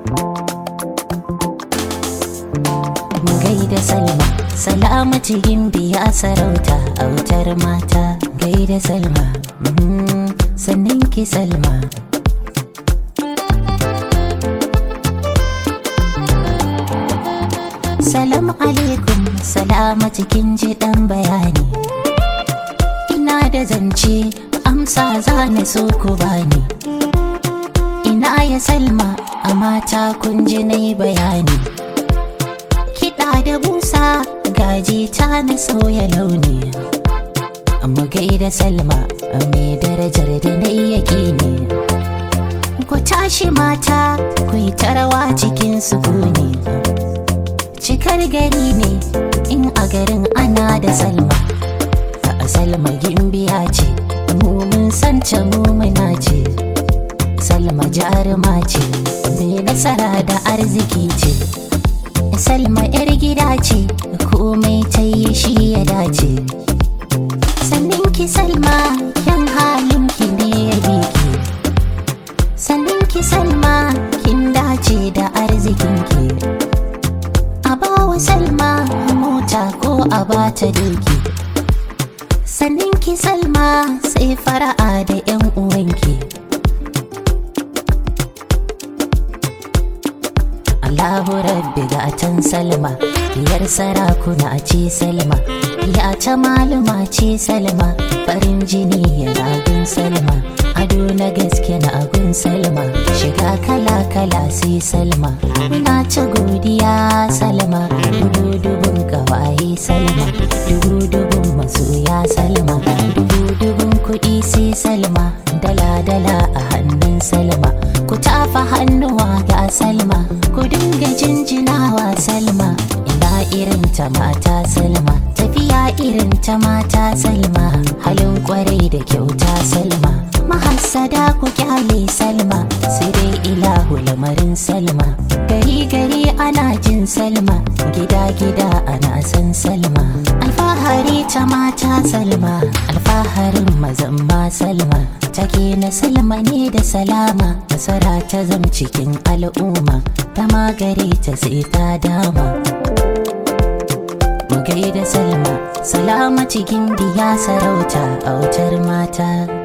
gaida salma salamatu biya sarauta autar mata gaida salma mhm, sannan ki salma Salam alaikum salamatu kin ji dan bayani Ina da zance amsa za ni so ku bani Ina ya salma a mata kun ji na yi bayani Kiɗa da busa gaji ta na sauya launi Amma gaida salma a mai darajar da na yake ne Ku tashi mata ku yi tarawa cikin sukuni cikar gari ne in a garin ana da salma a salma gimbiya ce mu mun santa mu muna ce salma jaruma ce mai nasara da arziki ce salma yar gida ce komai ta yi shi ya dace sannin ki salma kyan halin ki ne ya biki sannin ki salma kin dace da arzikin ki a bawa salma mota ko a bata doki sannin ki salma sai fara'a da yan uwanki Allahu rabbi gatan salma diyar sarakuna ce salma ya ta malama ce salma farin jini yana gun salma ado na gaske na agun salma shiga kala kala sai salma muna ta godiya salma dubu dubun gawaye salma dubu dubun masoya salma dubu dubun kuɗi sai salma dala dala a hannun salma ku tafa hannuwa ga salma ku dinga jinjinawa salma ina irin ta mata salma tafiya irin ta mata salma halin kwarai da kyauta salma mahassada ku kyale salma sai dai ilahu lamarin salma gari gari ana jin salma gida gida ana san salma alfahari ta mata salma alfaharin mazan ma salma take na salma ne da salama nasara ta zam cikin al'umma ta magare ta sai ta dama mu gaida salma salama cikin biya sarauta autar mata